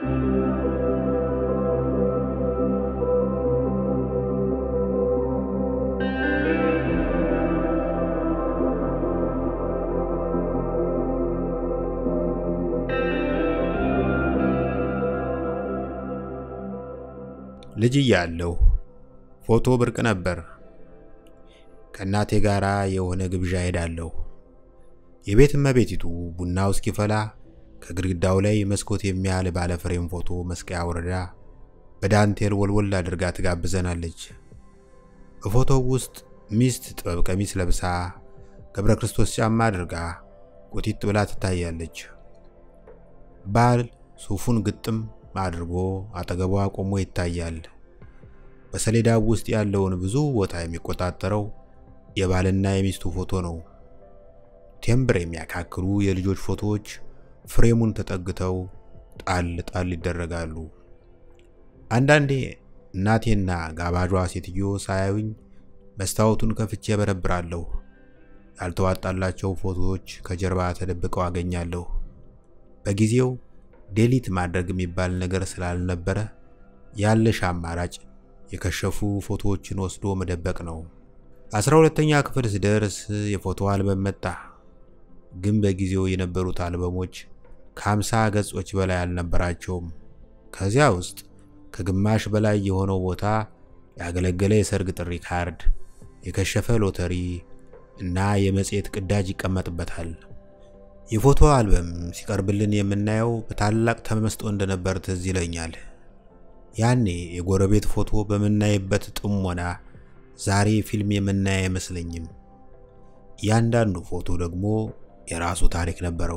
ልጅ እያለሁ ፎቶ ብርቅ ነበር። ከእናቴ ጋር የሆነ ግብዣ ሄዳለሁ። የቤት እመቤቲቱ ቡናው እስኪፈላ ከግድግዳው ላይ መስኮት የሚያህል ባለፍሬም ፎቶ መስቀያ አውርዳ በዳንቴል ወልወል አድርጋ ትጋብዘናለች። በፎቶው ውስጥ ሚስት ጥበብ ቀሚስ ለብሳ ገብረ ክርስቶስ ጫማ አድርጋ ቁጢጥ ብላ ትታያለች። ባል ሱፉን ግጥም አድርጎ አጠገቧ ቆሞ ይታያል። በሰሌዳው ውስጥ ያለውን ብዙ ቦታ የሚቆጣጠረው የባልና የሚስቱ ፎቶ ነው። ቴምብር የሚያካክሉ የልጆች ፎቶዎች ፍሬሙን ተጠግተው ጣል ጣል ይደረጋሉ። አንዳንዴ እናቴና ጋባዧ ሴትዮ ሳያዩኝ መስታወቱን ከፍቼ በረብራለሁ። ያልተዋጣላቸው ፎቶዎች ከጀርባ ተደብቀው አገኛለሁ። በጊዜው ዴሊት ማድረግ የሚባል ነገር ስላልነበረ ያለሽ አማራጭ የከሸፉ ፎቶዎችን ወስዶ መደበቅ ነው። አስራ ሁለተኛ ክፍል ስደርስ የፎቶ አልበም መጣ። ግን በጊዜው የነበሩት አልበሞች ከሀምሳ ገጾች በላይ አልነበራቸውም። ከዚያ ውስጥ ከግማሽ በላይ የሆነው ቦታ ያገለገለ የሰርግ ጥሪ ካርድ፣ የከሸፈ ሎተሪ እና የመጽሔት ቅዳጅ ይቀመጥበታል። የፎቶ አልበም ሲቀርብልን የምናየው በታላቅ ተመስጦ እንደነበር ትዝ ይለኛል። ያኔ የጎረቤት ፎቶ በምናይበት ጥሞና ዛሬ ፊልም የምናይ አይመስለኝም። እያንዳንዱ ፎቶ ደግሞ የራሱ ታሪክ ነበረው።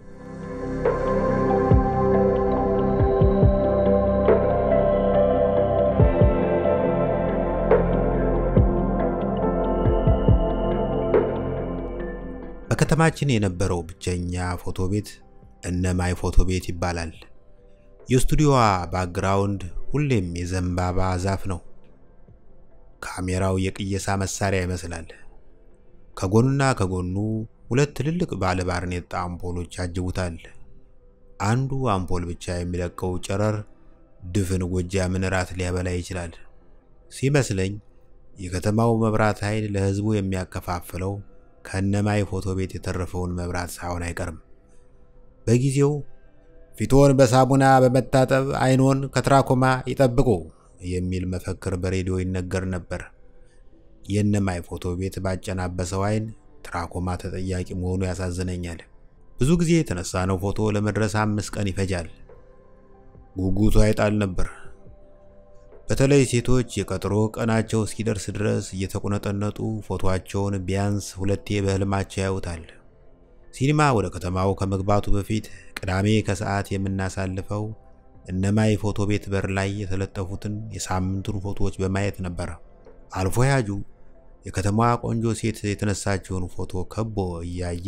በከተማችን የነበረው ብቸኛ ፎቶ ቤት እነማይ ፎቶ ቤት ይባላል። የስቱዲዮዋ ባክግራውንድ ሁሌም የዘንባባ ዛፍ ነው። ካሜራው የቅየሳ መሳሪያ ይመስላል። ከጎኑና ከጎኑ ሁለት ትልልቅ ባለ ባርኔጣ አምፖሎች ያጅቡታል። አንዱ አምፖል ብቻ የሚለቀው ጨረር ድፍን ጎጃምን ራት ሊያበላ ይችላል። ሲመስለኝ የከተማው መብራት ኃይል ለሕዝቡ የሚያከፋፍለው ከእነማይ ፎቶ ቤት የተረፈውን መብራት ሳይሆን አይቀርም። በጊዜው ፊትዎን በሳሙና በመታጠብ ዓይንዎን ከትራኮማ ይጠብቁ የሚል መፈክር በሬዲዮ ይነገር ነበር። የእነማይ ፎቶ ቤት ባጨናበሰው ዓይን ትራኮማ ተጠያቂ መሆኑ ያሳዝነኛል። ብዙ ጊዜ የተነሳነው ፎቶ ለመድረስ አምስት ቀን ይፈጃል። ጉጉቱ አይጣል ነበር። በተለይ ሴቶች የቀጠሮ ቀናቸው እስኪደርስ ድረስ እየተቁነጠነጡ ፎቶአቸውን ቢያንስ ሁለቴ በህልማቸው ያዩታል። ሲኒማ ወደ ከተማው ከመግባቱ በፊት ቅዳሜ ከሰዓት የምናሳልፈው እነማይ ፎቶ ቤት በር ላይ የተለጠፉትን የሳምንቱን ፎቶዎች በማየት ነበር። አልፎ ያጁ የከተማዋ ቆንጆ ሴት የተነሳችውን ፎቶ ከቦ እያየ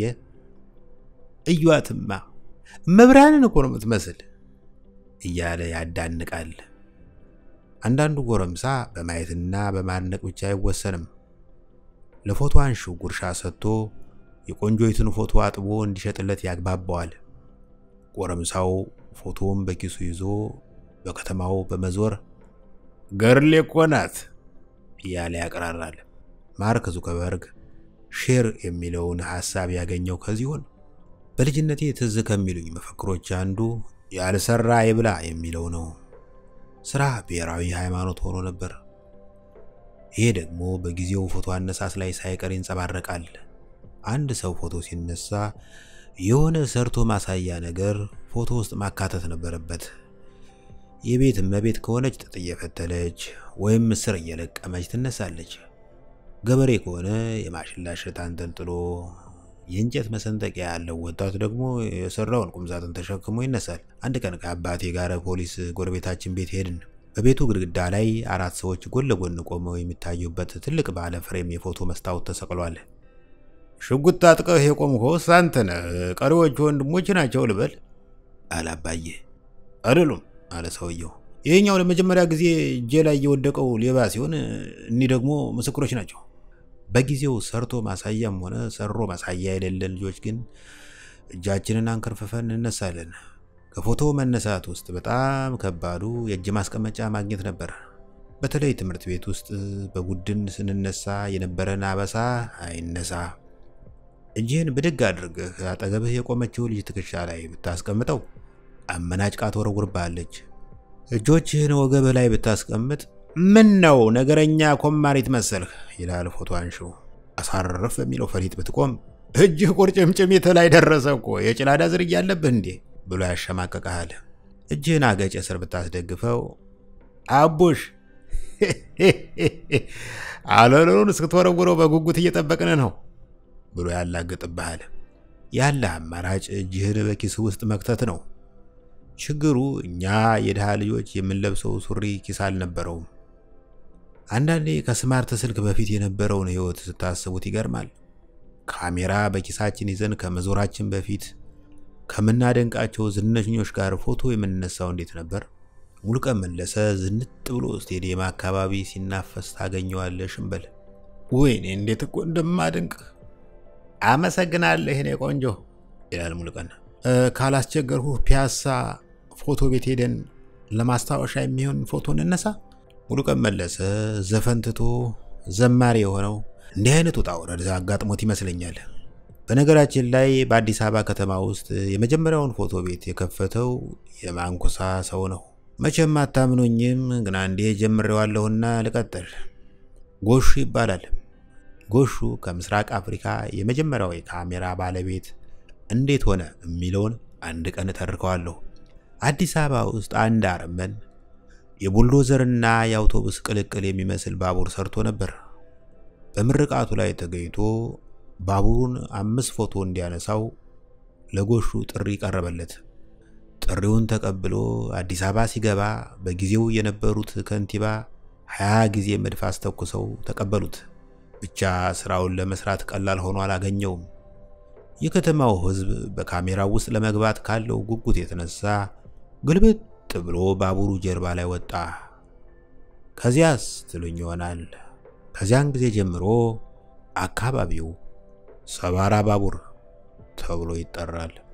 እዩዋትማ መብራንን እኮ ነው የምትመስል እያለ ያዳንቃል። አንዳንዱ ጎረምሳ በማየትና በማድነቅ ብቻ አይወሰንም። ለፎቶ አንሺው ጉርሻ ሰጥቶ የቆንጆይቱን ፎቶ አጥቦ እንዲሸጥለት ያግባባዋል። ጎረምሳው ፎቶውን በኪሱ ይዞ በከተማው በመዞር ገርሌ እኮ ናት እያለ ያቀራራል። ማርክ ዙከበርግ ሼር የሚለውን ሐሳብ ያገኘው ከዚሆን በልጅነቴ ትዝ ከሚሉኝ መፈክሮች አንዱ ያልሰራ ይብላ የሚለው ነው። ስራ ብሔራዊ ሃይማኖት ሆኖ ነበር። ይሄ ደግሞ በጊዜው ፎቶ አነሳስ ላይ ሳይቀር ይንጸባረቃል። አንድ ሰው ፎቶ ሲነሳ የሆነ ሰርቶ ማሳያ ነገር ፎቶ ውስጥ ማካተት ነበረበት። የቤት እመቤት ከሆነች ጥጥ እየፈተለች ወይም ምስር እየለቀመች ትነሳለች። ገበሬ ከሆነ የማሽላ እሸት አንጠልጥሎ፣ የእንጨት መሰንጠቂያ ያለው ወጣት ደግሞ የሰራውን ቁምሳጥን ተሸክሞ ይነሳል። አንድ ቀን ከአባቴ ጋር ፖሊስ ጎረቤታችን ቤት ሄድን። በቤቱ ግድግዳ ላይ አራት ሰዎች ጎን ለጎን ቆመው የሚታዩበት ትልቅ ባለ ፍሬም የፎቶ መስታወት ተሰቅሏል። ሽጉጥ ታጥቀህ የቆምከው አንተ ነህ፣ ቀሪዎቹ ወንድሞች ናቸው ልበል? አለ አባዬ። አይደሉም አለ ሰውየው። ይህኛው ለመጀመሪያ ጊዜ እጄ ላይ የወደቀው ሌባ ሲሆን፣ እኒህ ደግሞ ምስክሮች ናቸው። በጊዜው ሰርቶ ማሳያም ሆነ ሰሮ ማሳያ የሌለን ልጆች ግን እጃችንን አንከርፍፈን እንነሳለን። ከፎቶ መነሳት ውስጥ በጣም ከባዱ የእጅ ማስቀመጫ ማግኘት ነበር። በተለይ ትምህርት ቤት ውስጥ በቡድን ስንነሳ የነበረን አበሳ አይነሳ። እጅህን ብድግ አድርገህ አጠገብህ የቆመችው ልጅ ትከሻ ላይ ብታስቀምጠው አመናጭቃ ትወረውርብሃለች። እጆችህን ወገብህ ላይ ብታስቀምጥ ምን ነው ነገረኛ ኮማሪት መሰልህ ይላል ፎቶ አንሺው። አሳረፍ በሚለው ፈሊጥ ብትቆም እጅህ ቁርጭምጭሚት ላይ ደረሰ እኮ የጭላዳ ዝርያ አለብህ እንዴ ብሎ ያሸማቀቀሃል። እጅህን አገጭ ስር ብታስደግፈው አቡሽ አለሉን እስክትወረውረው በጉጉት እየጠበቅን ነው ብሎ ያላግጥብሃል። ያለ አማራጭ እጅህን በኪስ ውስጥ መክተት ነው። ችግሩ እኛ የድሃ ልጆች የምንለብሰው ሱሪ ኪስ አልነበረውም። አንዳንዴ ከስማርት ስልክ በፊት የነበረውን ሕይወት ስታስቡት ይገርማል። ካሜራ በኪሳችን ይዘን ከመዞራችን በፊት ከምናደንቃቸው ዝነኞች ጋር ፎቶ የምንነሳው እንዴት ነበር? ሙሉቀን መለሰ ዝንጥ ብሎ ስቴዲየም አካባቢ ሲናፈስ ታገኘዋለህ። ሽንበል ወይኔ እንዴት እኮ እንደማደንቅ አመሰግናለህ የኔ ቆንጆ ይላል ሙሉቀን። ካላስቸገርሁ ፒያሳ ፎቶ ቤት ሄደን ለማስታወሻ የሚሆን ፎቶ እንነሳ። ሙሉቀን መለሰ ዘፈን ትቶ ዘማሪ የሆነው እንዲህ አይነት ውጣ ውረድ አጋጥሞት ይመስለኛል። በነገራችን ላይ በአዲስ አበባ ከተማ ውስጥ የመጀመሪያውን ፎቶ ቤት የከፈተው የማንኩሳ ሰው ነው። መቼም አታምኖኝም፣ ግን አንዴ ጀምሬዋለሁና ልቀጥል። ጎሹ ይባላል። ጎሹ ከምስራቅ አፍሪካ የመጀመሪያው የካሜራ ባለቤት እንዴት ሆነ የሚለውን አንድ ቀን እተርከዋለሁ። አዲስ አበባ ውስጥ አንድ አረመን የቡልዶዘርና የአውቶቡስ ቅልቅል የሚመስል ባቡር ሰርቶ ነበር። በምርቃቱ ላይ ተገኝቶ ባቡሩን አምስት ፎቶ እንዲያነሳው ለጎሹ ጥሪ ቀረበለት። ጥሪውን ተቀብሎ አዲስ አበባ ሲገባ በጊዜው የነበሩት ከንቲባ ሀያ ጊዜ መድፍ አስተኩሰው ተቀበሉት። ብቻ ስራውን ለመስራት ቀላል ሆኖ አላገኘውም። የከተማው ሕዝብ በካሜራው ውስጥ ለመግባት ካለው ጉጉት የተነሳ ግልብጥ ብሎ ባቡሩ ጀርባ ላይ ወጣ። ከዚያስ ትሉኝ ይሆናል። ከዚያን ጊዜ ጀምሮ አካባቢው ሰባራ ባቡር ተብሎ ይጠራል።